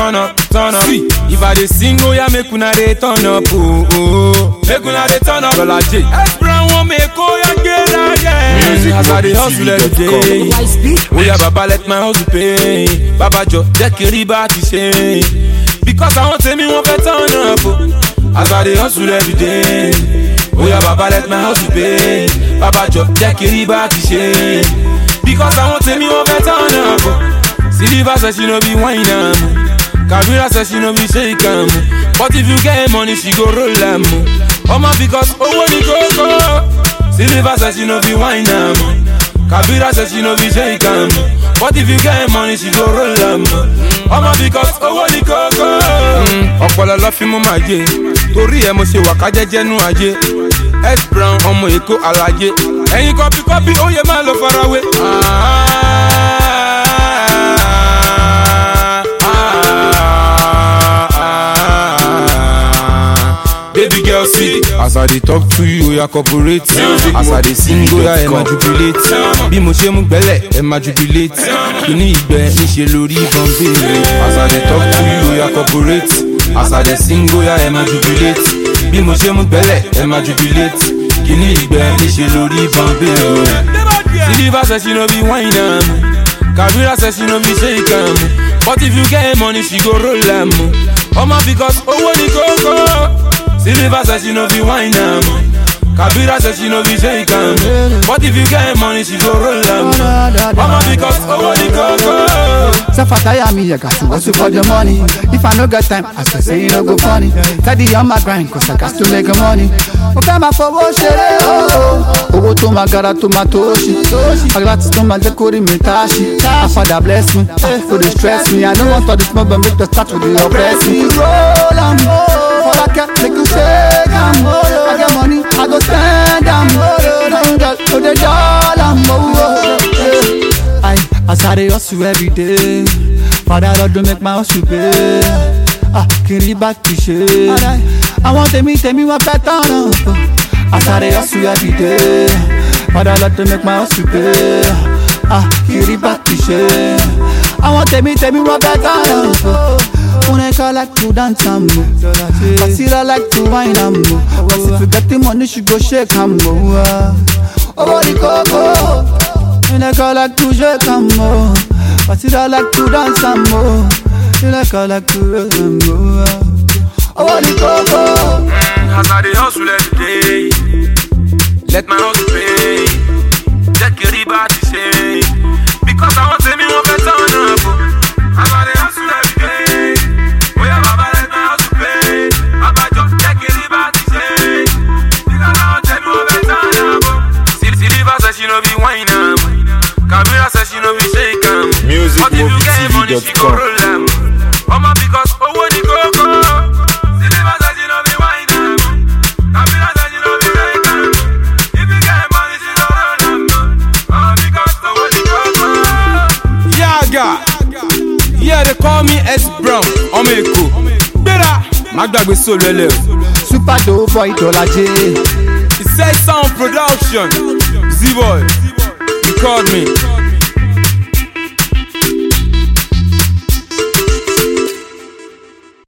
turn up, turn up. See, if I dey sing, oh yeah, make una dey turn up, oh, oh. Make una dey turn up. Dollar J. S Brown wan make oh yeah, get out, yeah. Music As I dey hustle every day. Wisely. Oh yeah, Baba let my hustle pay. Baba jọ jẹ́ kí n rí bá ti ṣe. Because àwọn tèmi wọ́n fẹ́ turn up o. As I dey hustle every day. Oh yeah, Baba let my hustle pay. Baba jọ jẹ́ kí n rí bá ti ṣe. Because àwọn tèmi wọ́n fẹ́ turn up o. Silver say she no be wine am. Kabira say she no be shake am. But if you get money, she go roll am. Ọmọ because owó ni kókó. Silver say she no be wine am. Kabira say she no be shake am. But if you get money, she go roll am. Ọmọ because owó ni kókó. Ọ̀pọ̀lọ̀ lọ fi mú màá jẹ. Torí ẹ̀ mo ṣe wà ká jẹ́jẹ́ nú ajé. S Brown ọmọ Èkó alájẹ. Ẹ̀yin kọ́pí kọ́pí ó yẹ máa lọ farawé. Baby girl, see as I dey talk to you, oya corporate. As I dey sing, oya ẹ máa jubilate. Bí mo ṣe mú gbẹ́lẹ̀, ẹ máa jubilate. Kíní ìgbẹ́ níṣe lórí ìbọn béèrè. As I dey talk to you, oya corporate. As I dey sing, oya ẹ máa jubilate. Bí mo ṣe mú gbẹ́lẹ̀, ẹ máa jubilate. Kíní ìgbẹ́ níṣe lórí ìbọn béèrè. Silver say she no be wine am. Kabira say she no be shake am. But if you get money, she go roll am. Ọmọ because owó ni kókó. Silver say she no be wine am. Kabira say she no be shake am. But if you get money, she go roll am. Ọmọ because owó ni kókó. Suffer tire me, I got to hustle for the money. If I no get time, I say say you no go funny. Steady on my grind, cause I got to make the money. Mo fẹ́ máa fowó ṣeré ooo. Owó tó máa gara tó máa tó ṣì. Àgbàtí tó máa jẹ́ kórìí mi tá a ṣì. My father bless me, no dey stress me. I no want all this mobile make the start with the oppress me. Roll am, for that cat make you shake am. I get money, I go spend am. Don't get to the dollar, oh. I, as I dey hustle every day, Father Lord don't make my hustle pay. Ah, kiri bá ti ṣe. Àwọn tèmi tèmi wọ́n fẹ́ tán náà. As I dey hustle every day, Father Lord don't make my hustle pay. Ah, kiri bá ti ṣe. Àwọn tèmi tèmi wọ́n fẹ́ tán náà. Uneka like to dance am o. Basira like to wine am o. Cause if you get the money, she go shake am o. Owó ni kókó. Uneka like to shake am o. Basira like to dance am o. Uneka like to shake am o. Owó ni kókó. As I dey hustle every day, let my hustle pay. Jẹ́ kí rí bá ti ṣe. Because àwọn tèmi wọ́n fẹ́ tán náà bò. As I dey hustle every day, bóyá bàbá let my hustle pay. Abájọ jẹ́ kí rí bá ti ṣe. Because àwọn tèmi wọ́n fẹ́ tán náà bò. Silver say she no be wine am. Kabira say she no be shake am. But if you get money, she go musicmovietv.com. roll am. Ọmọ because owó ni kókó. Silver say she no be wine am. Kabira say she no be shake am. If you get money, she go roll am. Ọmọ because owó ni kókó. Yaga, yeah they call me S Brown, ọmọ Èkó. Gbéra, má gbàgbé sóòlù ẹlẹ́ o. Super dope boy Dọ́lájé. It says sound production. Z-Boy, you called me.